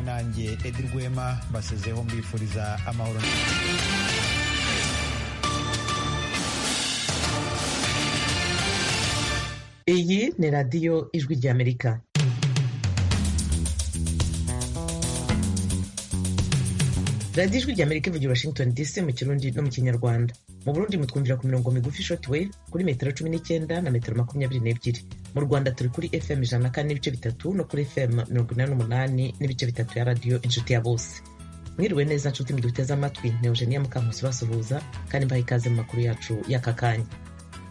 yanjye edi rwema basezeho mbifuriza amahoro iyi ni radiyo ijwi ry'amerika radiyo ijwi ry'amerika ivugira washington dc mu kirundi no mu kinyarwanda mu burundi mutwumvira ku mirongo migufi shortwave kuri metero cumi n'icyenda na metero makumyabiri n'ebyiri mu rwanda turi kuri fm ijana na kane n'ibice bitatu no kuri fm mirongo inani n'umunani n'ibice bitatu ya radiyo inshuti ya bose mwiriwe neza nshuti muduteze amatwi ni eugenia mukankusi basuhuza kandi mbaha ikaze mu makuru yacu y'aka kanya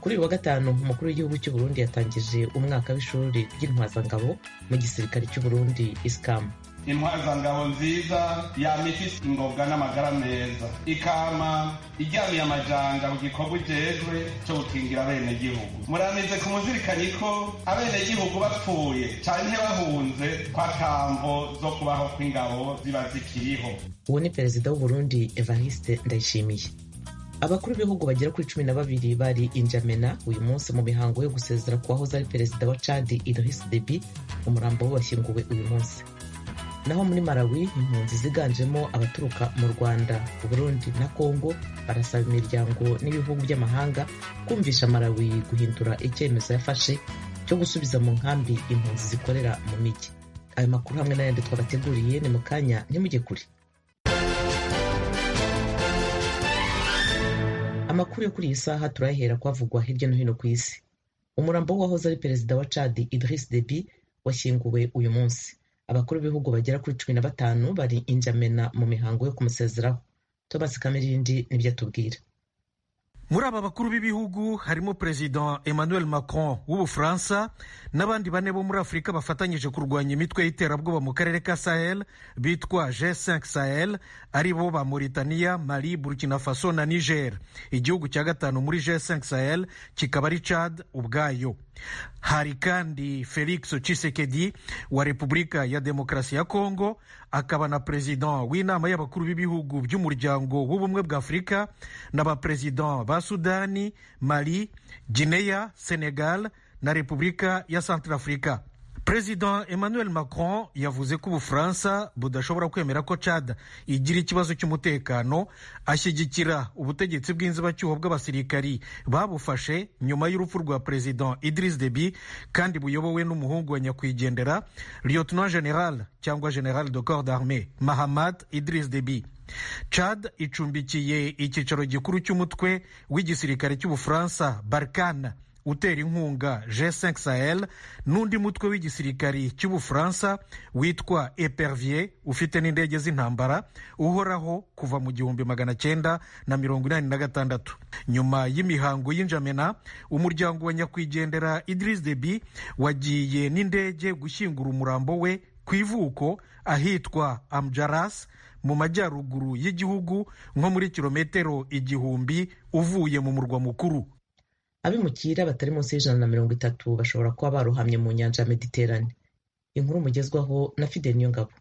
kuri uyu wa gatanu umukuru w'igihugu cy'u burundi yatangije umwaka w'ishuri ry'intwazangabo mu gisirikare cy'u burundi isikamu intwazangabo nziza yama ifise ingobwa n'amagara meza ikama iryamiye amajanja mu gikorwa ijejwe cyo gukingira abenegihugu muramize kumuzirikanye ko abenegihugu bapfuye canke bahunze ko atamvo zo kubaho kw'ingabo ziba zikiriho uwo ni perezida w'uburundi evariste ndayishimiye abakuru b'ibihugu bagera kuri cumi na babiri bari injamena uyu munsi mu mihango yo gusezera ku wahoze ari perezida wa cadi idris debi umurambo we washyinguwe uyu munsi naho muri malawi impunzi ziganjemo abaturuka mu rwanda burundi na kongo barasaba imiryango n'ibihugu by'amahanga kumvisha malawi guhindura icyemezo yafashe cyo gusubiza mu nkambi impunzi zikorera mu mijyi ayo makuru hamwe n'ayandi twabateguriye ni mu kanya ntimujye kure amakuru yo kuri iyi saha turayahera kwavugwa hirya no hino ku isi umurambo w'uwahoze ari perezida wa cadi idris debi washyinguwe uyu munsi abakuru b'ibihugu bagera kuri cumi na batanu bari injamena mu mihango yo kumusezeraho thomas kamirindi nibyo atubwira muri aba bakuru b'ibihugu harimo perezida emmanuel macron w'ubufaransa n'abandi bane bo muri afurika bafatanyije kurwanya imitwe y'iterabwoba mu karere ka sahel bitwa g5 sahel ari bo ba mauritania mali burkina faso na niger igihugu cya gatanu muri g5 sahel kikaba ari chad ubwayo hari kandi felix chisekedi wa repubulika ya demokarasi ya kongo akaba na perezida w'inama y'abakuru b'ibihugu by'umuryango w'ubumwe bwa afurika n'abaperezida ba sudani mali gineya senegal na repubulika ya centrafrica perezida emmanuel macron yavuze ko ubufaransa budashobora kwemera ko cad igira ikibazo cy'umutekano ashyigikira ubutegetsi bw'inzibacyuho bw'abasirikari babufashe nyuma y'urupfu rwa perezida idris deby kandi buyobowe n'umuhungu wa nyakwigendera lieutenant general cyangwa general de corps d'armée mahamad idris deby Chad icumbikiye icyicaro gikuru cy'umutwe w'igisirikare cy'ubufaransa barkana utera inkunga g5 sahel n'undi mutwe w'igisirikari cy'ubufaransa witwa epervier ufite n'indege z'intambara uhoraho kuva mu gihumbi magana cyenda na mirongo inani na gatandatu nyuma y'imihango y'injamena umuryango wa nyakwigendera idris deby wagiye n'indege gushyingura umurambo we ku ivuko ahitwa amjaras mu majyaruguru y'igihugu nko muri kilometero igihumbi uvuye mu murwa mukuru abimukira batari munsi y'ijana na mirongo itatu bashobora kuba barohamye mu nyanja ya mediterane inkuru mugezwaho na fidel ngabo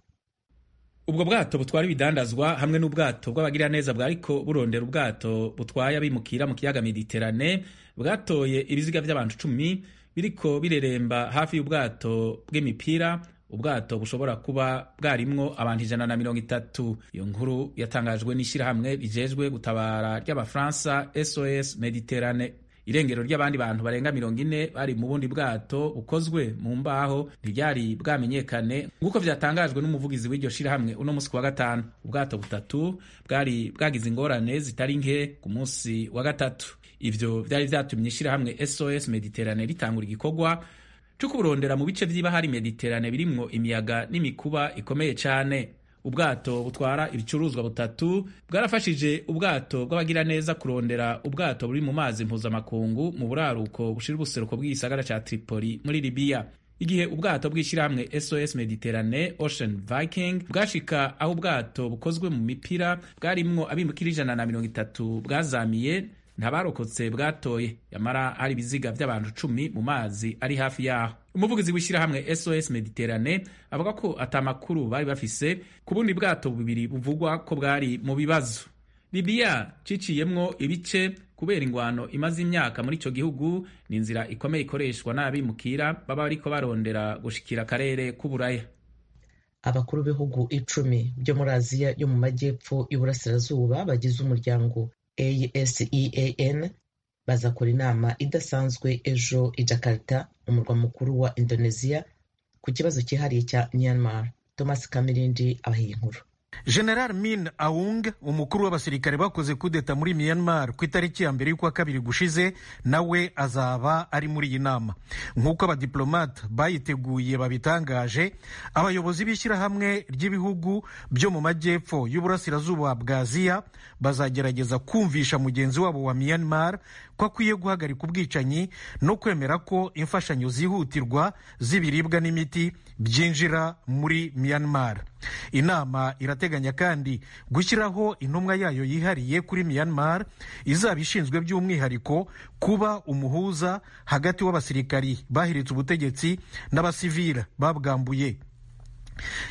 ubwo bwato butwara ibidandazwa hamwe n'ubwato bw'abagiraneza bwariko burondera ubwato butwaye abimukira mu kiyaga mediterane bwatoye ibiziga by'abantu cumi biriko bireremba hafi y'ubwato bw'imipira ubwato bushobora kuba bwarimwo abantu ijana na mirongo itatu iyo nkuru yatangajwe n'ishyirahamwe rijejwe gutabara ry'abafaransa sos mediterane irengero ry'abandi bantu barenga mirongo ine bari mu bundi bwato bukozwe mu mbaho ntibyari bwamenyekane nk'uko byatangajwe n'umuvugizi w'iryo shyirahamwe uno munsi ku wa gatanu ubwato butatu bwari bwagize ingorane zitari nke ku munsi wa gatatu ibyo byari byatumye ishyirahamwe sos mediterane ritangura igikorwa cyo kuburondera mu bice by'ibahari mediterane birimwo imiyaga n'imikuba ikomeye cyane ubwato butwara ibicuruzwa butatu bwarafashije ubwato bw'abagiraneza kurondera ubwato buri mu mazi mpuzamakungu mu buraruko bushira ubuseruko bw'igisagara cya tripoli muri libiya igihe ubwato bw'ishyirahamwe sos mediterane ocean viking bwashika aho ubwato bukozwe mu mipira bwarimwo abimukira ijana na mirongo itatu bwazamiye ntabarokotse bwatoye yamara hari ibiziga by'abantu cumi mu mazi ari hafi yaho umuvugizi w'ishyirahamwe sos mediterane avuga ko atamakuru bari bafise ku bundi bwato bubiri buvugwa ko bwari mu bibazo libiya ciciyemwo ibice kubera ingwano imaze imyaka muri icyo gihugu ni inzira ikomeye ikoreshwa n'abimukira baba bariko barondera gushikira akarere k'uburaya abakuru b'ibihugu icumi byo muri aziya yo mu majyepfo y'uburasirazuba bagize umuryango ASEAN bazakora inama idasanzwe ejo i Jakarta umurwa mukuru wa Indonesia ku kibazo cyihariye cya Myanmar Thomas Kamirindi abahiye inkuru general min aung umukuru w'abasirikare bakoze kudeta muri myanmar ku itariki ya mbere y'ukwa kabiri gushize nawe azaba ari muri iyi nama nk'uko abadiplomate bayiteguye babitangaje abayobozi b'ishyirahamwe ry'ibihugu byo mu majyepfo y'uburasirazuba bwa aziya bazagerageza kumvisha mugenzi wabo wa myanmar ko akwiye guhagarika ubwicanyi no kwemera ko imfashanyo zihutirwa z'ibiribwa n'imiti byinjira muri myanmar inama irateganya kandi gushyiraho intumwa yayo yihariye kuri myanmar izaba ishinzwe by'umwihariko kuba umuhuza hagati w'abasirikari bahiritse ubutegetsi n'abasivira babwambuye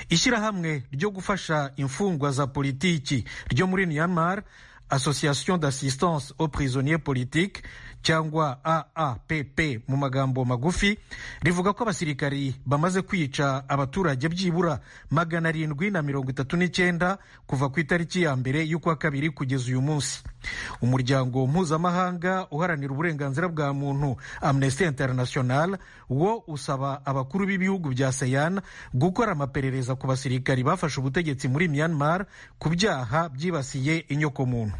ishyirahamwe ryo gufasha imfungwa za politiki ryo muri myanmar association d'assistance aux prisonniers politiques cyangwa AAPP mu magambo magufi rivuga ko abasirikari bamaze kwica abaturage byibura magana arindwi na mirongo itatu n'icyenda kuva ku itariki ya mbere y'ukwa kabiri kugeza uyu munsi umuryango mpuzamahanga uharanira uburenganzira bwa muntu amnesty international wo usaba abakuru b'ibihugu bya seyan gukora amaperereza ku basirikari bafashe ubutegetsi muri myanmar ku byaha byibasiye inyokomuntu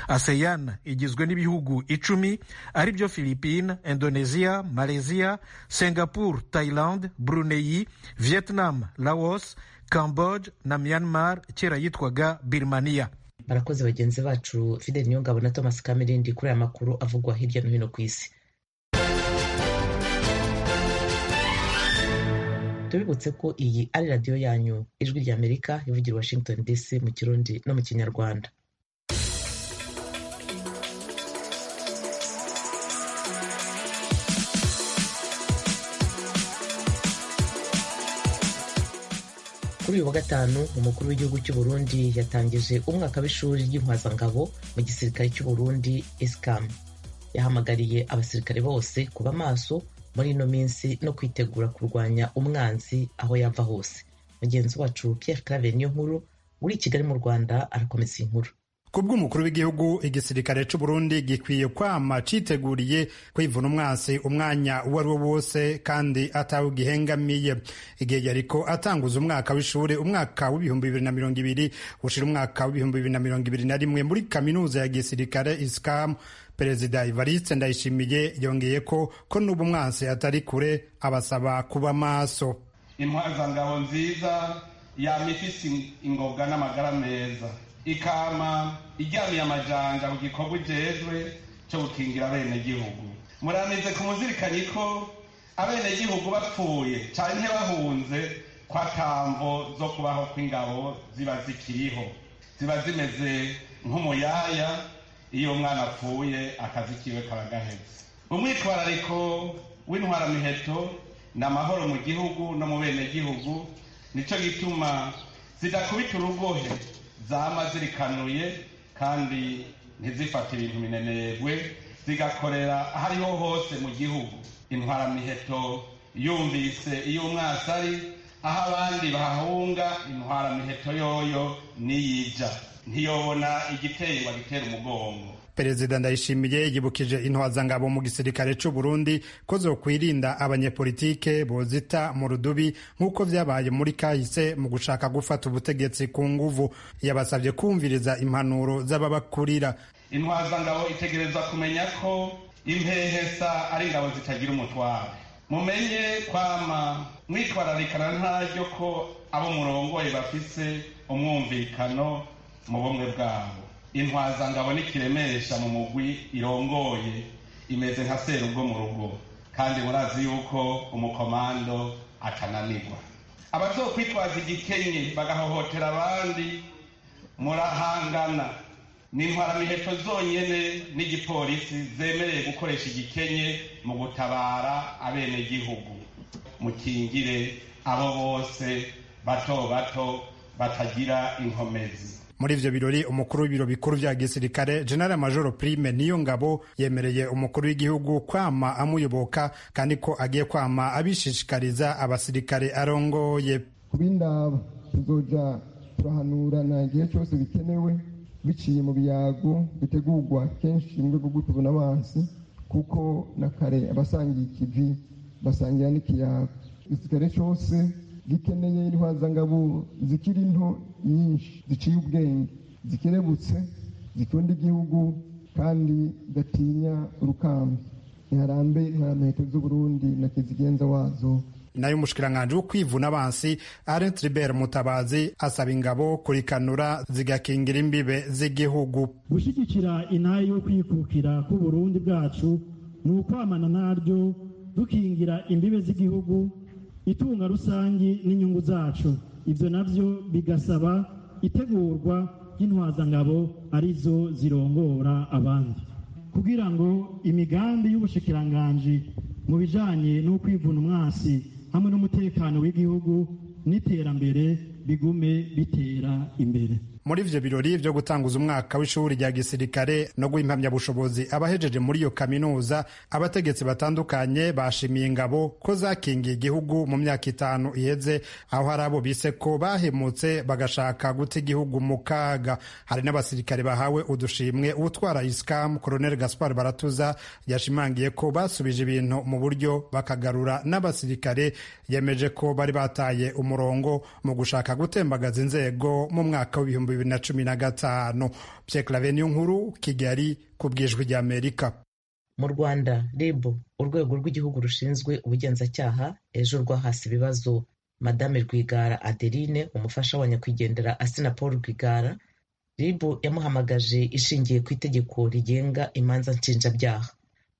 aseyan igizwe n'ibihugu icumi aribyo philippines indonesia malaysia singapore thailand brunei vietnam laos cambodge na myanmar kera yitwaga birmania barakoze bagenzi bacu fidel niyongabo na thomas kamirindi kuri aya makuru avugwa hirya no hino ku isi tubibutse ko iyi ari radiyo yanyu ijwi rya amerika ivugira washington dc mu kirundi no mu kinyarwanda kuri uyu wa gatanu umukuru w'igihugu cy'u Burundi yatangije umwaka w'ishuri ry'intwazangabo mu gisirikare cy'u Burundi esikamu yahamagariye abasirikare bose kuba maso muri ino minsi no kwitegura kurwanya umwanzi aho yava hose mugenzi wacu Pierre Claver niyo nkuru uri i Kigali mu Rwanda arakomeza iyi nkuru kubw'umukuru w'igihugu igisirikare cy'u Burundi gikwiye kwama citeguriye kwivuna umwansi umwanya uwo ari wo wose kandi atawe gihengamiye igihe yariko atanguza umwaka w'ishuri umwaka w'ibihumbi bibiri na mirongo ibiri ushira umwaka w'ibihumbi bibiri na mirongo ibiri na rimwe muri kaminuza ya gisirikare isikamu perezida Evariste Ndayishimiye yongeye ko ko n'ubu umwansi atari kure abasaba kuba maso intwazangabo nziza yama ifise ingobwa n'amagara meza ikama iryamiye amajanja mu gikorwa ujejwe cyo gukingira abenegihugu muranize kumuzirikana ko abenegihugu bapfuye canke bahunze kwa kamvo zo kubaho kw'ingabo ziba zikiriho ziba zimeze nk'umuyaya iyo umwana apfuye akazi kiwe kaba gaheze umwitwarariko w'intwaramiheto ni amahoro mu gihugu no mu benegihugu nicyo gituma zidakubita urugohe zama zirikanuye kandi ntizifate ibintu binenerwe zigakorera aho ariho hose mu gihugu intwaramiheto yumvise iyo umwasi ari aho abandi bahahunga intwaramiheto yoyo niyija ntiyobona igiteye bagitera umugongo perezida ndayishimiye yibukije intwazangabo mu gisirikare cy'u Burundi ko zo kwirinda abanyepolitike bozita mu rudubi nk'uko vyabaye muri kahise mu gushaka gufata ubutegetsi ku nguvu yabasabye kumviriza impanuro z'ababakurira intwazangabo itegereza kumenya ko impehesa ari ingabo zitagira umutware mumenye kwama mwitwararikana ntaryo ko abo murongoye bafise umwumvikano mu bumwe bwabo intwazangabo n'ikiremesha mu mugwi irongoye imeze nka serugo mu rugo kandi murazi yuko umukomando atananirwa abazokwitwaza igikenye bagahohotera abandi murahangana ni intwaramiheto zonyine n'igipolisi zemereye gukoresha igikenye mu gutabara abenegihugu mukingire abo bose bato bato batagira inkomezi muri ivyo birori umukuru w'ibiro bikuru vya gisirikare general major prime niyo ngabo yemereye umukuru w'igihugu kwama amuyoboka kandi ko agiye kwama abishishikariza abasirikare arongoye kubindaba tuzoja turahanurana igihe cyose bikenewe biciye mu biyago bitegurwa kenshi mu rwego rwo tubona amazi kuko na kare abasangiye ikivi basangira n'ikiyago igisirikare cyose gikeneye intwazangabo zikiri nto nyinshi ziciye ubwenge zikerebutse zikunda igihugu kandi gatinya urukamba ntiharambe intarameto z'uburundi na kizigenza wazo nayo umushikiranganji wo kwivuna abansi Alain Tribert Mutabazi asaba ingabo kurikanura zigakingira imbibe z'igihugu gushyigikira intare yo kwikukira k'uburundi bwacu ni ukwamana naryo dukingira imbibe z'igihugu itunga rusange n'inyungu zacu ibyo nabyo bigasaba itegurwa ry'intwazangabo arizo zirongora abandi kugira ngo imigambi y'ubushikiranganji mu bijyanye no kwivuna umwasi hamwe n'umutekano w'igihugu n'iterambere bigume bitera imbere muri ivyo birori vyo gutanguza umwaka w'ishuri rya gisirikare no guha impamyabushobozi abahejeje muri iyo kaminuza abategetsi batandukanye bashimiye ingabo ko zakingiye igihugu mu myaka itanu iheze aho hari abo bise ko bahemutse bagashaka guta igihugu mu kaga hari n'abasirikare bahawe udushimwe utwara isikamu koloneli gaspar baratuza yashimangiye ko basubije ibintu mu buryo bakagarura n'abasirikare yemeje ko bari bataye umurongo mu gushaka gutembagaza inzego mu mwaka w'ibihumbi bibiri na cumi na gatanu pyeklavenio nkuru kigali ku bwijwi ry'amerika mu rwanda rib urwego rw'igihugu rushinzwe ubugenzacyaha ejo rwahasi ibibazo madame rwigara adeline umufasha wa nyakwigendera asina paul rwigara rib yamuhamagaje ishingiye ku itegeko rigenga imanza nshinjabyaha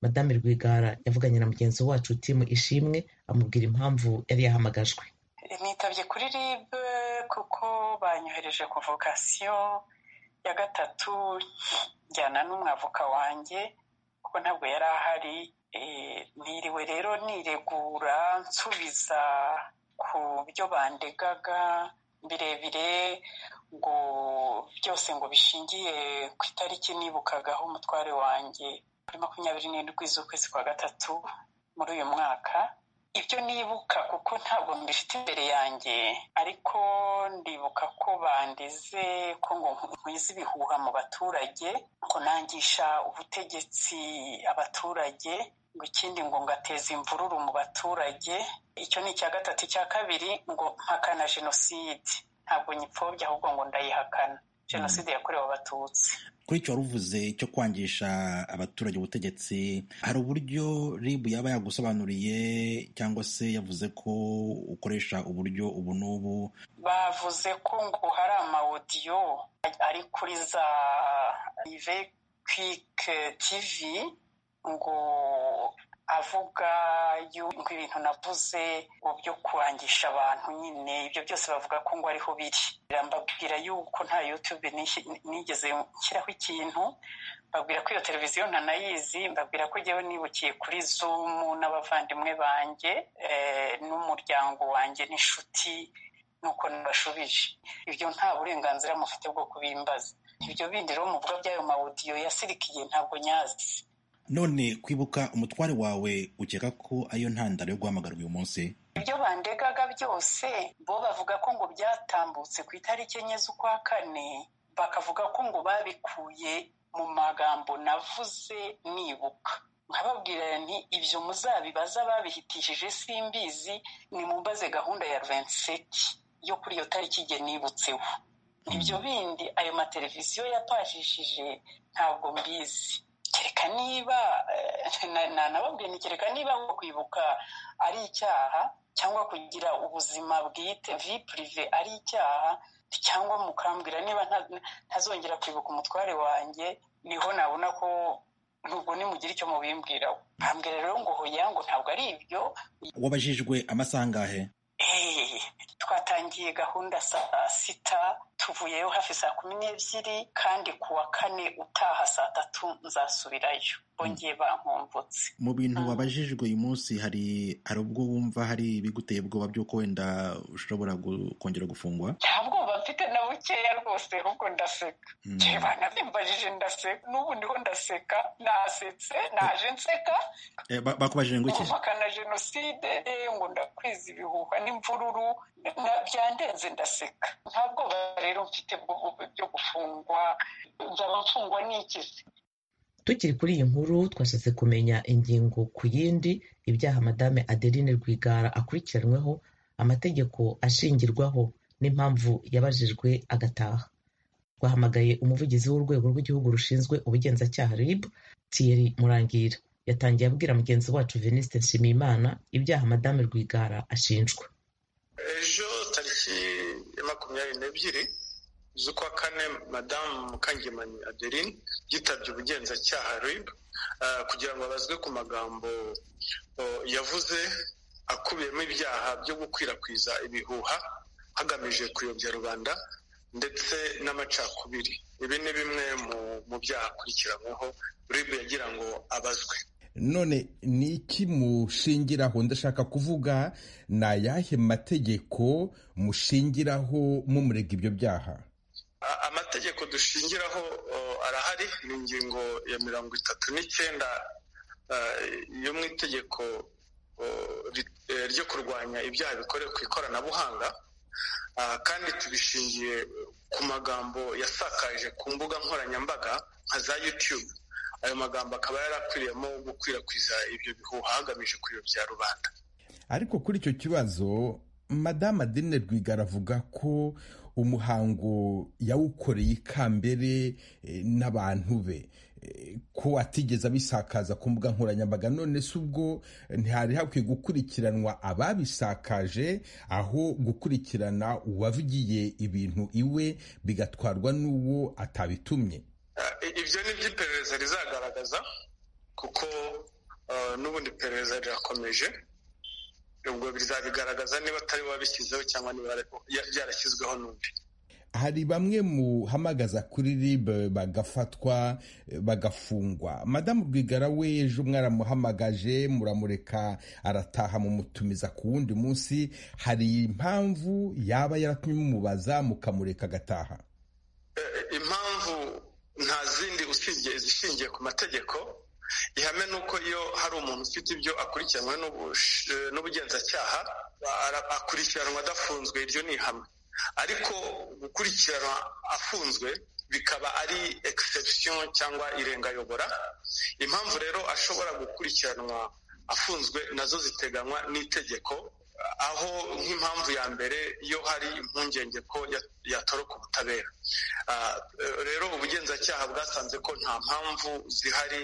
madame rwigara yavuganye na mugenzi wacu timu ishimwe amubwira impamvu yari yahamagajwe nitabye kuri rib kuko banyohereje kuvokasiyo ya gatatu njyana n'umwavoka wanjye kuko ntabwo yari ahari ntiriwe rero niregura nsubiza ku byo bandegaga birebire ngo byose ngo bishingiye ku itariki nibukagaho umutware wanjye kuri makumyabiri n'indwi z'ukwezi kwa gatatu muri uyu mwaka ibyo nibuka kuko ntabwo mbifite imbere yanjye ariko ndibuka ko bandeze ko ngo nkwize ibihuha mu baturage ngo nangisha ubutegetsi abaturage ngo ikindi ngo ngateza imvururu mu baturage icyo ni icya gatatu icya kabiri ngo mpakana jenoside ntabwo nyipfobya ahubwo ngo ndayihakana jenoside yakorewe abatutsi kuri icyo waruvuze cyo kwangisha abaturage ubutegetsi hari uburyo ribu yaba yagusobanuriye cyangwa se yavuze ko ukoresha uburyo ubu n'ubu bavuze ko ngo hari amawodiyo ari kuri za rive kwike tivi ngo avuga yuko ibintu navuze mu byo kurangisha abantu nyine ibyo byose bavuga ko ngo ariho biri birambabwira yuko nta yutube nigeze nshyiraho ikintu mbabwira ko iyo televiziyo ntanayizi mbabwira ko njyewe nibukiye kuri zumu n'abavandimwe banjye n'umuryango wanjye n'inshuti nuko nabashubije ibyo nta burenganzira mufite bwo kubimbaza ibyo bindi rero muvuga by'ayo mawudiyo yasirikiye ntabwo nyazi none kwibuka umutware wawe ukeka ko ariyo ntandaro yo guhamagarwa uyu munsi ibyo bandegaga byose bo bavuga ko ngo byatambutse ku itariki enye z'ukwa kane bakavuga ko ngo babikuye mu magambo navuze nibuka nkababwira nti ibyo muzabibaza babihitishije simbizi ni mumbaze gahunda ya ruvenseki yo kuri iyo tariki igihe nibutseho ibyo bindi ayo mateleviziyo yapashishije ntabwo mbizi kereka niba nanababwiye ni kereka niba kwibuka ari icyaha cyangwa kugira ubuzima bwite vi purive ari icyaha cyangwa mukambwira niba ntazongera kwibuka umutware wanjye niho nabona ko nubwo nimugira icyo mubimbwiraho mbwira rero ngo hoya ngo ntabwo ari ibyo wabajijwe amasaha angahe twatangiye gahunda saa sita tuvuyeyo hafi saa kumi n'ebyiri kandi ku wa kane utaha saa tatu nzasubirayo bongeye bankumbutse mu bintu wabajijwe uyu munsi hari hari ubwo wumva hari ibiguteye ubwoba by'uko wenda ushobora kongera gufungwa nta bwoba mfite na bukeya rwose ahubwo ndaseka njyewe banabimbajije ndaseka n'ubu ndiho ndaseka nasetse naje nseka Eh, ba- bakubajije ngo iki guhakana jenoside eh, ngo ndakwiza ibihuha n'imvururu na- byandenze ndaseka ntabwo rero mfite bwo byo gufungwa nzaba mfungwa n'ikisi tukiri kuri iyi nkuru twashatse kumenya ingingo ku yindi ibyaha madame adeline rwigara akurikiranweho amategeko ashingirwaho n'impamvu yabajijwe agataha twahamagaye umuvugizi w'urwego rw'igihugu rushinzwe ubugenzacyaha rib thierry murangira yatangiye abwira mugenzi wacu veniste nshimiyimana ibyaha madame rwigara ashinjwa ejo tariki ya makumyabiri n'ebyiri z'ukwa kane madamu mukangemanyi adeline yitabye ubugenzacyaha rib eh, kugira ngo abazwe ku magambo eh, yavuze akubiyemo ibyaha byo gukwirakwiza ibihuha hagamije kuyobya rubanda ndetse n'amacakubiri ibi ni bimwe mu, mu byaha akurikiranyweho rib yagira ngo abazwe none ni iki mushingiraho ndashaka kuvuga ni ayahe mategeko mushingiraho mumurega ibyo byaha A- amategeko dushingiraho uh, arahari ni ingingo ya mirongo itatu n'icyenda uh, yo mu itegeko uh, ri- eh, ryo kurwanya ibyaha bikorewe ku ikoranabuhanga Uh, kandi tubishingiye ku magambo yasakaje ku mbuga nkoranyambaga nka za youtube ayo magambo akaba yarakwiriyemo gukwirakwiza ibyo bihuha hagamije kuyobya rubanda ariko kuri icyo kibazo madamu adeline rwigara avuga ko umuhango yawukoreye ikambere eh, n'abantu be Eh, ko atigeze abisakaza ku mbuga nkoranyambaga none se ubwo ntihari hakwiye gukurikiranwa ababisakaje aho gukurikirana uwavugiye ibintu iwe bigatwarwa n'uwo atabitumye Uh, i- ibyo ni byo iperereza rizagaragaza kuko uh, n'ubundi iperereza rirakomeje ubwo bizabigaragaza niba atari wabishyizeho cyangwa niba yare- ya- byarashyizweho n'undi hari bamwe muhamagaza kuri rib bagafatwa eh, bagafungwa madamu rwigara we ejo mwaramuhamagaje muramureka arataha mumutumiza ku wundi munsi hari impamvu yaba yaratumye mumubaza mukamureka agataha Eh, impamvu nta zindi usibye izishingiye ku mategeko ihame ni uko iyo hari umuntu ufite ibyo akurikiranwe n'ubush- eh, n'ubugenzacyaha ara- akurikiranwa adafunzwe iryo ni ihame ariko gukurikiranwa afunzwe bikaba ari exception cyangwa irengayobora impamvu rero ashobora gukurikiranwa afunzwe nazo ziteganywa n'itegeko aho nk'impamvu ya mbere iyo hari impungenge ko ya- yatoroka ubutabera Ah, eh, rero ubugenzacyaha bwasanze ko nta mpamvu zihari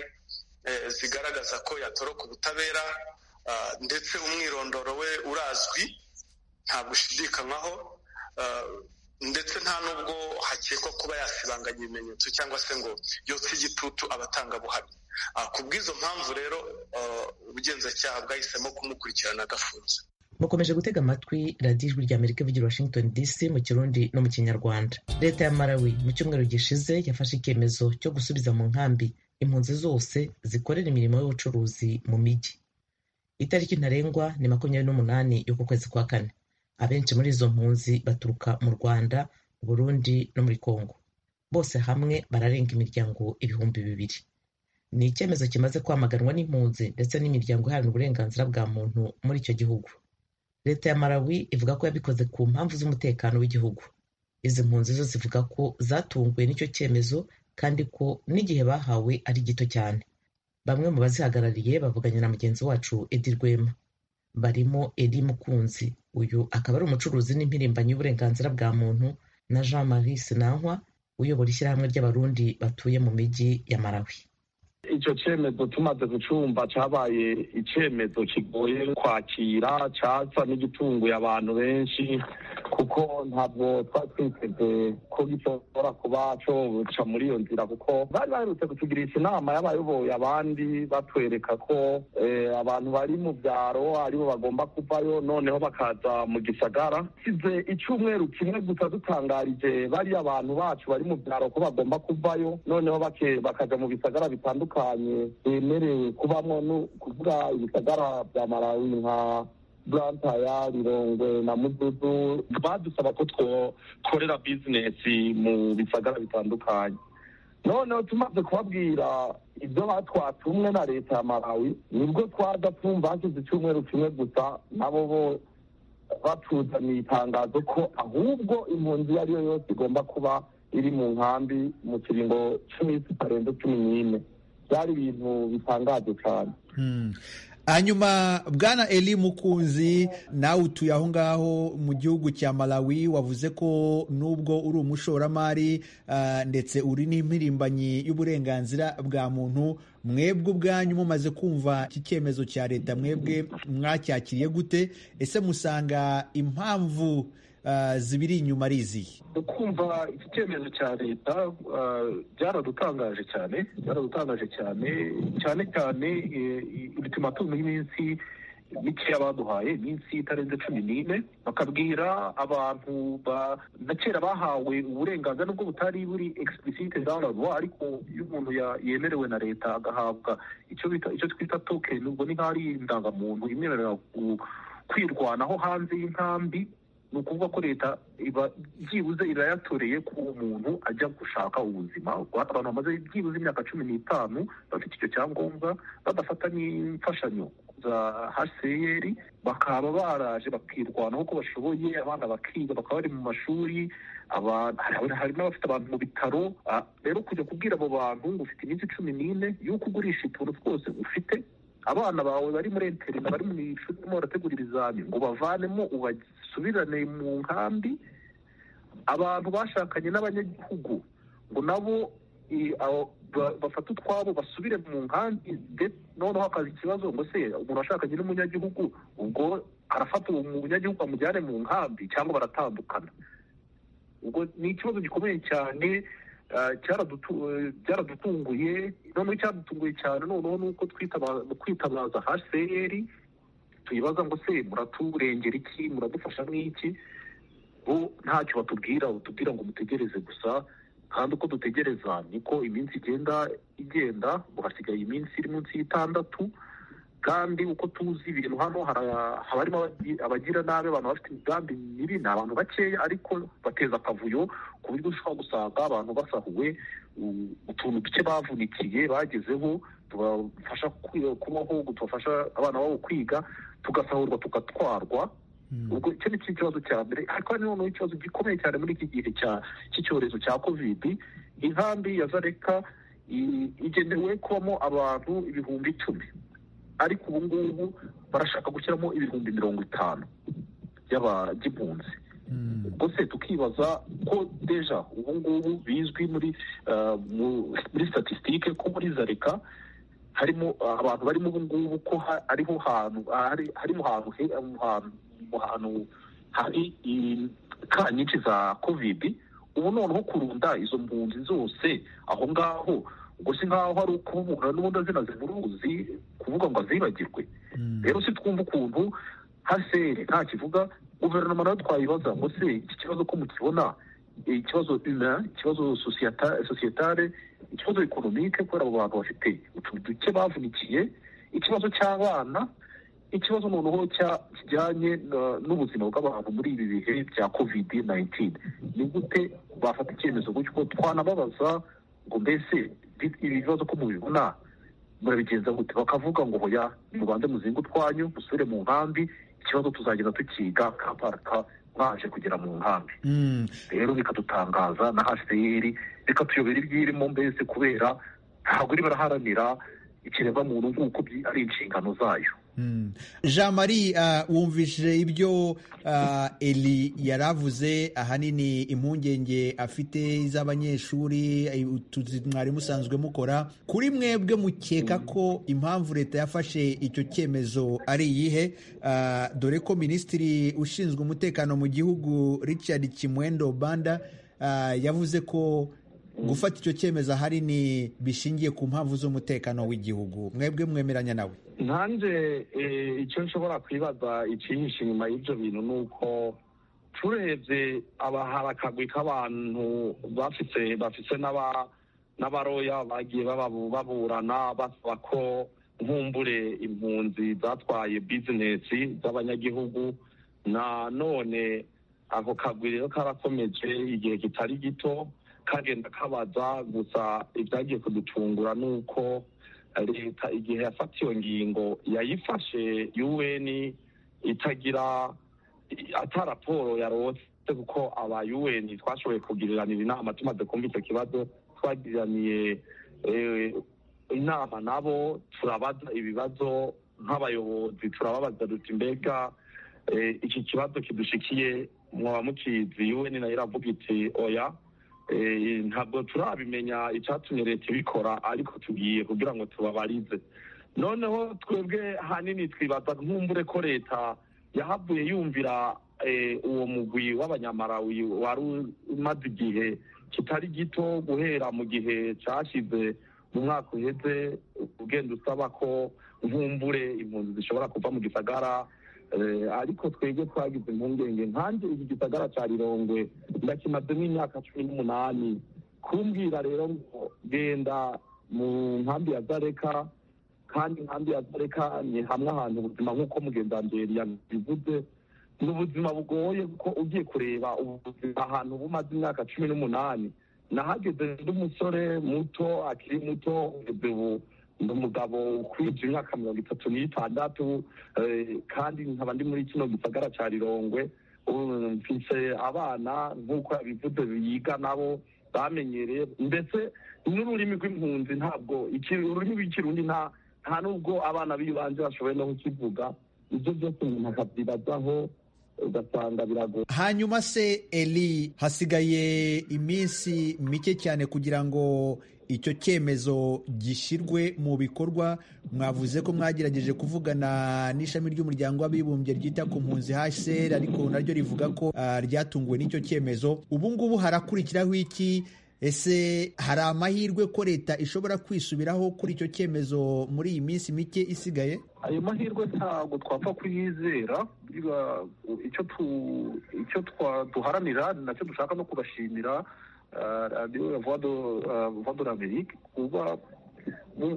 eh, zigaragaza ko yatoroka ubutabera ah, ndetse umwirondoro we urazwi ntabwo ushidikanywaho ah, ndetse nta n'ubwo hakekwa kuba yasibanganya ibimenyetso cyangwa se ngo yotse igitutu abatangabuhamya Ah, ku bw'izo mpamvu rero ah, ubugenzacyaha bwahisemo kumukurikirana agafunze mukomeje gutega amatwi radiyo ijwi rya amerika ivugira i washington dc mu kirundi no mu kinyarwanda leta ya malawi mu cyumweru gishize yafashe icyemezo cyo gusubiza mu nkambi impunzi zose zikorera imirimo y'ubucuruzi mu mijyi itariki ntarengwa ni makumyabiri n'umunani y'uku kwezi kwa kane abenshi muri izo mpunzi baturuka mu rwanda mu burundi no muri kongo bose hamwe bararenga imiryango ibihumbi bibiri ni icyemezo kimaze kwamaganwa n'impunzi ndetse n'imiryango iharanira uburenganzira bwa muntu muri icyo gihugu leta ya malawi ivuga ko yabikoze ku mpamvu z'umutekano w'igihugu izi mpunzi zo zivuga ko zatunguwe n'icyo cyemezo kandi ko n'igihe bahawe ari gito cyane bamwe mu bazihagarariye bavuganye na mugenzi wacu edi rwema barimo edi mukunzi uyu akaba ari umucuruzi n'impirimbanyi y'uburenganzira bwa muntu na jean marie sinankwa uyobora ishyirahamwe ry'abarundi batuye mu mijyi ya malawi icyo cyemezo tumaze gucumba cyabaye icyemezo kigoye kwakira cyaza n'igitunguye abantu benshi kuko ntabwo twari twiteze ko gishobora kuba coca muri iyo nzira kuko bari baherutse kutugirisha inama y'abayoboye abandi batwereka ko eh, abantu bari mu byaro aribo bagomba kuvayo noneho bakaza mu gisagara size icyumweru kimwe gusa dutangarije bariya abantu bacu bari mu byaro ko bagomba kuvayo noneho bake- bakaja mu bisagara bitandukanye bemerewe kubamo ni ukuvuga ibisagara bya malawi nka burantaya rirongwe na mududu badusaba ko twokorera bizinesi mu bisagara bitandukanye noneho tumaze kubabwira ibyo batwatumwe na leta ya malawi nibwo twaza twumva hashize icyumweru kimwe gusa nabo bo batuzaniye itangazo ko ahubwo impunzi iyo ari yo yose igomba kuba iri mu nkambi mu kiringo cy'iminsi itarenze cumi n'ine byari ibintu bitangaje cyane hanyuma bwana eli mukunzi nawe utuye aho ngaho mu gihugu cya malawi wavuze ko nubwo uri umushoramari uh, ndetse uri n'impirimbanyi y'uburenganzira bwa muntu mwebwe ubwanyu mumaze kumva iki cyemezo cya leta mwebwe mwacyakiriye gute ese musanga impamvu uh, zibiri inyuma ari izihe kumva iki cyemezo cya leta byaradutangaje cyane byaradutangaje cyane cyane cyane ibitimatungo y'iminsi mikeya baduhaye iminsi itarenze cumi n'ine bakabwira abantu na kera bahawe uburenganzira nubwo butari buri egisipusite dawunilawa ariko iyo umuntu yemerewe na leta agahabwa icyo twita tokeni ubwo ni nk'aho ari indangamuntu imwemerera kwirwanaho hanze y'inkambi ni ukuvuga ko leta iba byibuze irayatoreye ko umuntu ajya gushaka ubuzima abantu bamaze byibuze imyaka cumi n'itanu bafite icyo cyangombwa badafata n'imfashanyo za hcr bakaba baraje bakirwanaho ko bashoboye abana bakiga bakaba bari mu mashuri hari n'abafite abantu mu bitaro rero kujya kubwira abo bantu ngo ufite iminsi cumi n'ine y'uko ugurisha utuntu twose ufite abana bawe bari muri interina bari mu ishuri barimo barategura ibizami ngo bavanemo ubasubirane mu nkambi abantu bashakanye n'abanyagihugu ngo nabo bafate utwabo basubire mu nkambi noneho hakaza ikibazo ngo se umuntu washakanye n'umunyagihugu ubwo arafata uwo munyagihugu amujyane mu nkambi cyangwa baratandukana ubwo ni ikibazo gikomeye cyane cyaradutunguye noneho icyadutunguye cyane noneho ni uko kwitabaza haseyeri tuyibaza ngo se muraturengera iki muradufasha n'iki bo ntacyo batubwira batubwira ngo mutegereze gusa kandi uko dutegereza niko iminsi igenda igenda ngo hasigaye iminsi iri munsi y'itandatu kandi uko tuzi ibintu hano haba harimo abagira nabi abantu bafite imigambi mibi ni abantu bakeya ariko bateza akavuyo ku buryo ushobora gusanga abantu basahuwe utuntu duke bavunikiye bagezeho tubafasha kubaho tubafasha abana babo kwiga tugasahurwa tugatwarwa ubwo icyo ni cyo kibazo cya mbere ariko hari noneho ikibazo gikomeye cyane muri iki gihe cy'icyorezo cya kovidi inkambi ya zareka igenewe kubamo abantu ibihumbi icumi ariko ubu ngubu barashaka gushyiramo ibihumbi mirongo itanu by'abagihunzi ubwo se tukibaza ko deja ubu ngubu bizwi muri muri statisitike ko muri zareka harimo abantu barimo ubu ngubu ko ariho hantu harimo hantu hari ka nyinshi za kovidi ubu noneho kurunda izo mpunzi zose aho ngaho ubwo si nkaho ari ukubura n'ubundi azina zimuruzi kuvuga ngo azibagirwe rero si twumva ukuntu haseri nta kivuga guverinoma nayo twayibaza ngo se iki kibazo ko mukibona ikibazo ina ikibazo sosiyetare ikibazo ekonomike kubera abo bantu bafite utuntu duke bavunikiye ikibazo cy'abana ikibazo noneho kijyanye n'ubuzima bw'abantu muri ibi bihe bya kovidi nayintini ni gute bafata icyemezo gutyo twanababaza ngo mbese ibibazo ko mubibona murabigenza gute bakavuga ngo hoya mubanze muzinga utwanyu musubire mu nkambi ikibazo tuzagenda tukiga kaparaka mwaje kugera mu nkambi rero bikadutangaza na haseri bikatuyobera ibyirimo mbese kubera ntabwo iri baraharanira ikiremwamuntu nk'uko ari inshingano zayo jean marie wumvishije ibyo eli yari avuze ahanini impungenge afite iz'abanyeshuri mwari musanzwe mukora kuri mwebwe mukeka ko impamvu leta yafashe icyo cyemezo ari iyihe dore ko minisitiri ushinzwe umutekano mu gihugu richard kimwendo banda yavuze ko gufata icyo cyemezo ahanini bishingiye ku mpamvu z'umutekano w'igihugu mwebwe mwemeranya nawe nkanjye icyo nshobora kwibaza icyihishe inyuma y'ibyo bintu ni uko turebye abahara akagwi k'abantu bafite bafite n'abaroya bagiye baburana basaba ko nkumbure impunzi zatwaye bizinesi z'abanyagihugu na none ako kagwi rero karakomeje igihe kitari gito kagenda kabaza gusa ibyagiye kudutungura ni uko leta igihe yafata iyo ngingo yayifashe un itagira ata raporo yarose kuko aba un twashoboye kugiriranira inama tumaze kumva icyo kibazo twagiraniye inama nabo turabaza ibibazo nk'abayobozi turababaza duti mbega iki kibazo kidushikiye mwaba mukizi un nayo iravuga iti oya ntabwo turabimenya icyatumye leta ibikora ariko tugiye kugira ngo tubabarize noneho twebwe hanini twibaza nk'umbure ko leta yahavuye yumvira uwo mugwi w'abanyamarawi wari umaze igihe kitari gito guhera mu gihe cyashyize mu mwaka uheze ugenda usaba ko nkumbure impunzi zishobora kuva mu gisagara ariko twebwe twagize impungenge nkanjye iki gisagara cya rirongwe ndakimazemo imyaka cumi n'umunani kumbwira rero ngo genda mu nkambi ya zareka kandi inkambi ya zareka ni hamwe ahantu ubuzima nk'uko mugendanderi yabivuze ni ubuzima bugoye kuko ugiye kureba ubuzima ahantu bumaze imyaka cumi n'umunani nahageze ndi umusore muto akiri muto ugeze ubu ni umugabo ukwije imyaka mirongo itatu n'itandatu kandi nkaba ndi muri kino gisagara cya rirongwe mfise abana nk'uko yabivuze biga nabo bamenyereye ndetse n'ururimi rw'impunzi ntabwo ururimi rw'ikirundi nta nubwo abana b'ibanze bashoboye no kukivuga ibyo byose umuntu akabyibazaho ugasanga biragoye hanyuma se eri hasigaye iminsi mike cyane kugira ngo icyo cyemezo gishyirwe mu bikorwa mwavuze ko mwagerageje kuvugana n'ishami ry'umuryango w'abibumbye ryita ku mpunzi hsr ariko naryo rivuga ko ryatunguwe n'icyo cyemezo ubu ngubu harakurikiraho iki ese hari amahirwe ko leta ishobora kwisubiraho kuri icyo cyemezo muri iyi minsi mike isigaye ayo mahirwe ntabwo twapfa kuyizera icyo duharanira nacyo dushaka no kubashimira radiyo ya vadora amerika kuba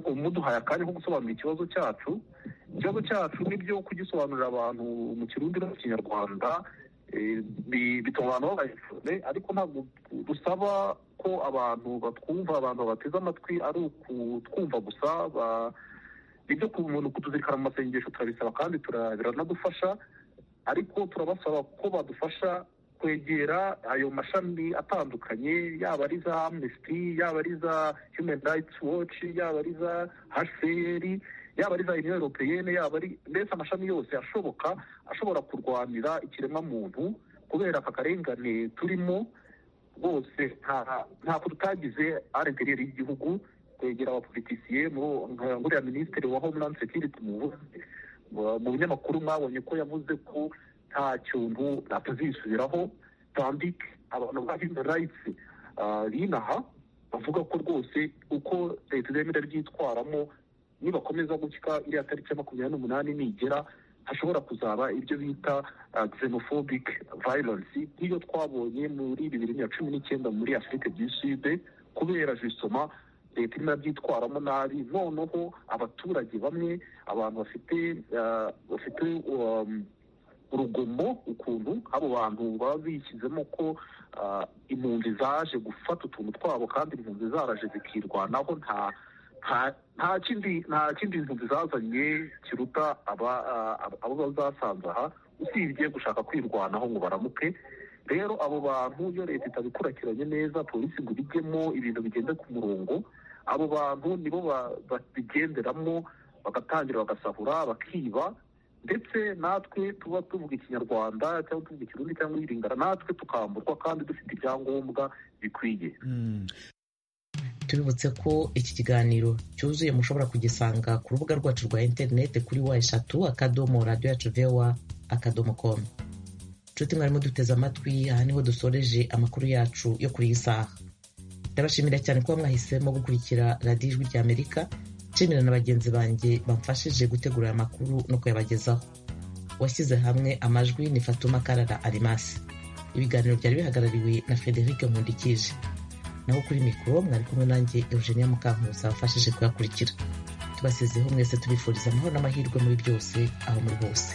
umuduhaye akanya ko gusobanura ikibazo cyacu ikibazo cyacu nibyo kugisobanurira abantu mu kirundi no mu kinyarwanda bituma abantu babaye ariko ntabwo dusaba ko abantu batwumva abantu bateze amatwi ari ukutwumva gusa ibyo ku muntu kutuzirikana mu masengesho turabisaba kandi biranadufasha ariko turabasaba ko badufasha kwegera ayo mashami atandukanye yaba ari za amnesty yaba ari za human rights watch yaba ari za hcr yaba ari za union europeyene yaba ari mbese amashami yose ashoboka ashobora kurwanira ikiremwamuntu kubera aka karengane turimo rwose ntabwo tutagize arentereri y'igihugu kwegera abapolitisiye nkuriya minisitiri wa homeland security muvuze mu binyamakuru mwabonye ko yavuze ko nta kintu batazisubiraho tandike abantu ba human rights binaha bavuga ko rwose uko leta izemera ryitwaramo nibakomeza gushyika iriya tariki ya makumyabiri n'umunani nigera hashobora kuzaba ibyo bita xenophobic violence nk'iyo twabonye muri bibiri na cumi n'icyenda muri afurika du sud kubera jisoma leta irimo irabyitwaramo nabi noneho abaturage bamwe abantu bafite bafite urugomo ukuntu abo bantu baba bishyizemo ko impunzi zaje gufata utuntu twabo kandi impunzi zaraje zikirwanaho nta nta kindi nta kindi impunzi zazanye kiruta abo bazasanze aha usibye gushaka kwirwanaho ngo baramuke rero abo bantu iyo leta itabikurikiranye neza polisi ngo ibijyemo ibintu bigende ku murongo abo bantu nibo babigenderamo bagatangira bagasahura bakiba ndetse natwe tuba tuvuga ikinyarwanda cyangwa tuvuga ikirundi cyangwa iringana natwe tukamburwa kandi dufite ibyangombwa bikwiye tubibutse ko iki kiganiro cyuzuye mushobora kugisanga ku rubuga rwacu rwa interineti kuri wa eshatu akadomo radiyo yacu vewa akadomo komu nshuti mwarimo duteze amatwi aha niho dusoreje amakuru yacu yo kuri iyi saha ndabashimira cyane kuba mwahisemo gukurikira radiyo ijwi rya amerika nshimira na bagenzi banjye bamfashije gutegura aya makuru no kuyabagezaho washyize hamwe amajwi ni fatuma karara arimasi ibiganiro byari bihagarariwe na frederic nkundikije naho kuri mikoro mwari kumwe nanjye eugenia mukankuza wafashije kuyakurikira tubasizeho mwese tubifuriza amahoro n'amahirwe muri byose aho muri hose